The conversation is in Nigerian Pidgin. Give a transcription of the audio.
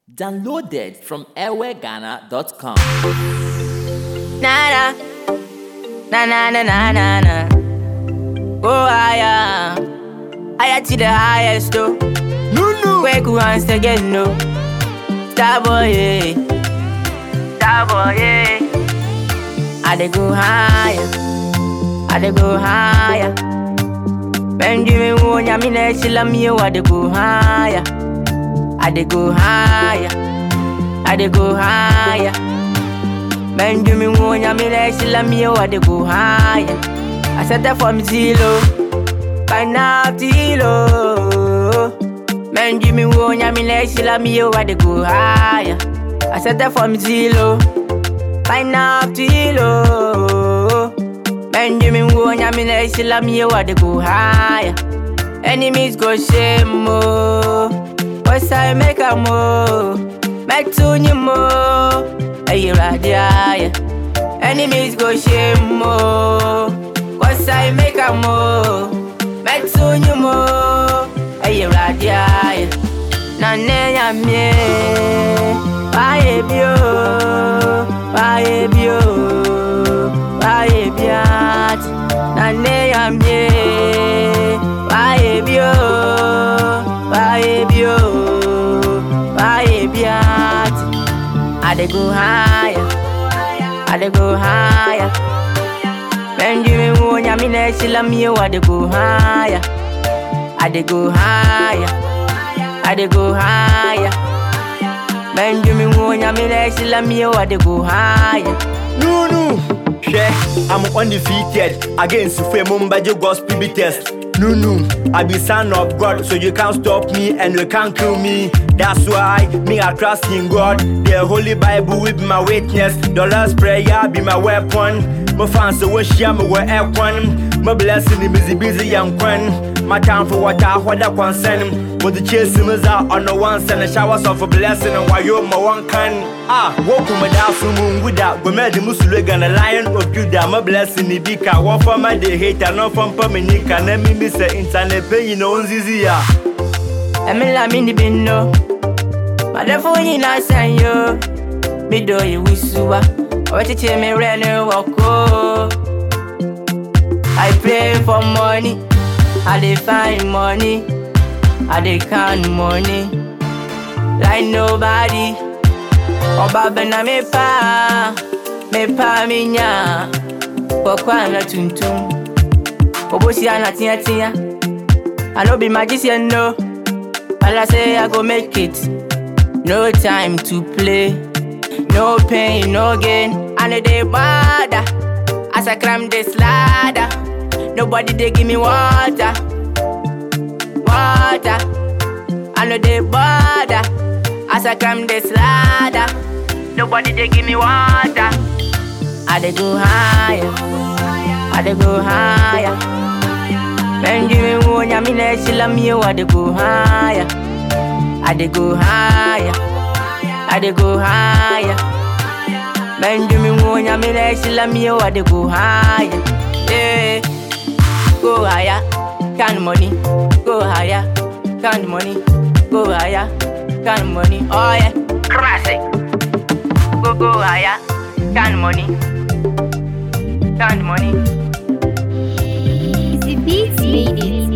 Downloaded from airwareghana.com. Na na na na na na na na. Oh higher, higher to the highest though. No, no. Wake once again no. Starboy yeah, Starboy yeah. I dey go higher, I dey go higher. Benjamin Wonya me na chilla me I dey go higher. I dey go higher, I dey go higher. Benjamin Wonya me na chilla me I dey go higher. I set that from zero, by now zero. Benjamin Wonya me na chilla me I dey go higher. I set that from zero, by now zero. Benjamin Wonya me na chilla me I dey go higher. Enemies go shame mo. What's I make a mo? Make to you mo. Hey, radia. Enemies go shame mo. What's I make a mo? Make to you mo. Hey, radia. Na ne ya me. Bye bio. Bye bio. Bye biat. Na ne ya me. Bye bio. Bye bio. Bye biat. I dey go higher. I dey go higher. Benjamin Wonya me na chilla me I dey go higher. I dey go higher. I dey go higher. Benjamin Wonya me na chilla me I dey go higher. No, no. Hwɛ, I'm undefeated against Fue Mumbaji gospel beaters. No, no. I be son of God, so you can't stop me and you can't kill me. That's why me I trust in God. The Holy Bible will be my witness. The Lord's prayer be my weapon. My fans so wish ya me were one. My blessing is busy busy and quan. My time for what I what I concern. But the chase is out on the one send showers of a blessing and why you my one can. Ah, walk with my dad so moon with that. We made the Muslim and a lion of Judah. My blessing is big. I want for my day hate and not from Pamanika. And me miss the internet pay you know Zizia. Emi la mi ni bi no. Madafo nyina san yo. Mi do yi wisuwa. Owechiche mi re ni woko. I pray for money. I dey find money. I dey count money. Like nobody. Ọba bẹ̀nà mi pa. Mi pa mi nya. Kọ̀kọ́ àná tuntum. Obosi àná tíyẹ́tíyẹ́. I no be magician, no. But I say I go make it. No time to play. No pain, no gain. I know they bother. As I climb this ladder. Nobody they give me water. Water. I know they bother. As I climb this ladder. Nobody they give me water. I dey go higher. I dey go higher. Benjamin Wonya me na chilla me I dey go higher. I dey go higher. I dey go higher. Benjamin Wonya me na chilla me I dey go higher. Yeah. Go higher, count money. Go higher, count money. Go higher, count money. Oh yeah, classic. Go go higher, count money. Count money. Easy Beats made it.